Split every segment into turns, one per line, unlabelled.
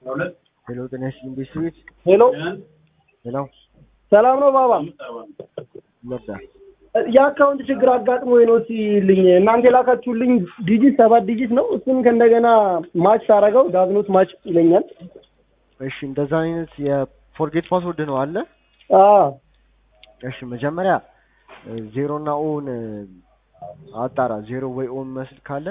ሄሎ ጤና ይስጥልኝ ቤተሰቤት
ሄሎ
ሄሎ
ሰላም ነው ባባ።
ይወዳ
የአካውንት ችግር አጋጥሞ ነው ሲልኝ እናንተ የላካችሁልኝ ዲጂት ሰባት ዲጂት ነው። እሱን ከእንደገና ማች ሳረገው ዳዝኖት ማች ይለኛል።
እሺ እንደዛ አይነት የፎርጌት ፓስወርድ ነው አለ
አዎ
እሺ መጀመሪያ ዜሮ እና ኦን አጣራ ዜሮ ወይ ኦ የሚመስል ካለ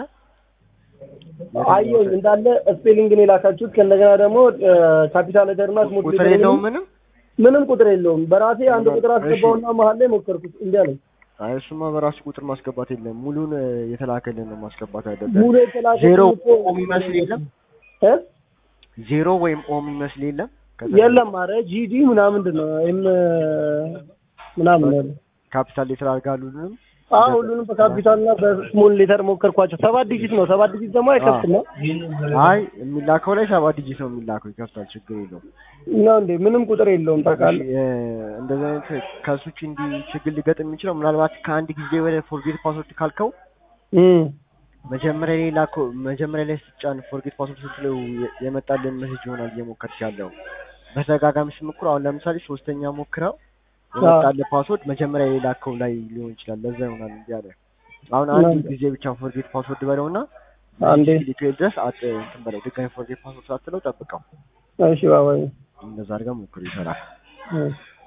አየሁኝ እንዳለ ስፔሊንግን የላካችሁት ከእንደገና ደግሞ ካፒታል ሌተርና ስሞል
ቁጥር የለውም ምንም
ምንም ቁጥር የለውም። በራሴ አንድ ቁጥር አስገባውና መሀል ላይ ሞከርኩት እንዲ አለኝ።
አይ እሱማ በራሱ ቁጥር ማስገባት የለም ሙሉን የተላከልን ነው ማስገባት ያለበት
ሙሉ የተላከ
ዜሮ ኦ የሚመስል የለም
እ
ዜሮ ወይም ኦ የሚመስል የለም ከዛ
የለም አረ ጂዲ ምናምን ምንድን ነው ይህም ምናምን ነው
ካፒታል ሌተር አድርጋሉ ሁሉንም
አዎ ሁሉንም በካፒታልና በስሞል ሌተር ሞከርኳቸው። ሰባት ዲጂት ነው። ሰባት ዲጂት ደግሞ አይከፍትም ነው
አይ የሚላከው ላይ ሰባት ዲጂት ነው የሚላከው ይከፍታል ችግር የለውም
ነው እንዴ? ምንም ቁጥር የለውም ታውቃለህ።
እሺ፣ እ፣ እንደዚህ አይነት ከሱ ውጭ እንዲህ ችግር ሊገጥም የሚችለው ምናልባት ከአንድ ጊዜ ወደ ፎርጌት ፓስወርድ ካልከው
እም
መጀመሪያ ላይ ላከው መጀመሪያ ላይ ስትጫን ፎርጌት ፓስወርድ ስትለው የ- የመጣልን ሜሴጅ ይሆናል እየሞከርክ ያለው በተደጋጋሚ ስትሞክሩ አሁን ለምሳሌ ሶስተኛ ሞክረው የመጣልህ ፓስወርድ መጀመሪያ ላይ ላከው ላይ ሊሆን ይችላል ለዛ ይሆናል እንዲህ ያለ አሁን አንድ ጊዜ ብቻ ፎርጌት ፓስወርድ በለውና
አንዴ
ሊክል ድረስ አጥ እንትን በለው ድጋሚ ፎርጌት ፓስወርድ ሳትለው ጠብቀው
እሺ ባባዬ
እንደዛ አድርገህ ሞክር ይሰራል
እሺ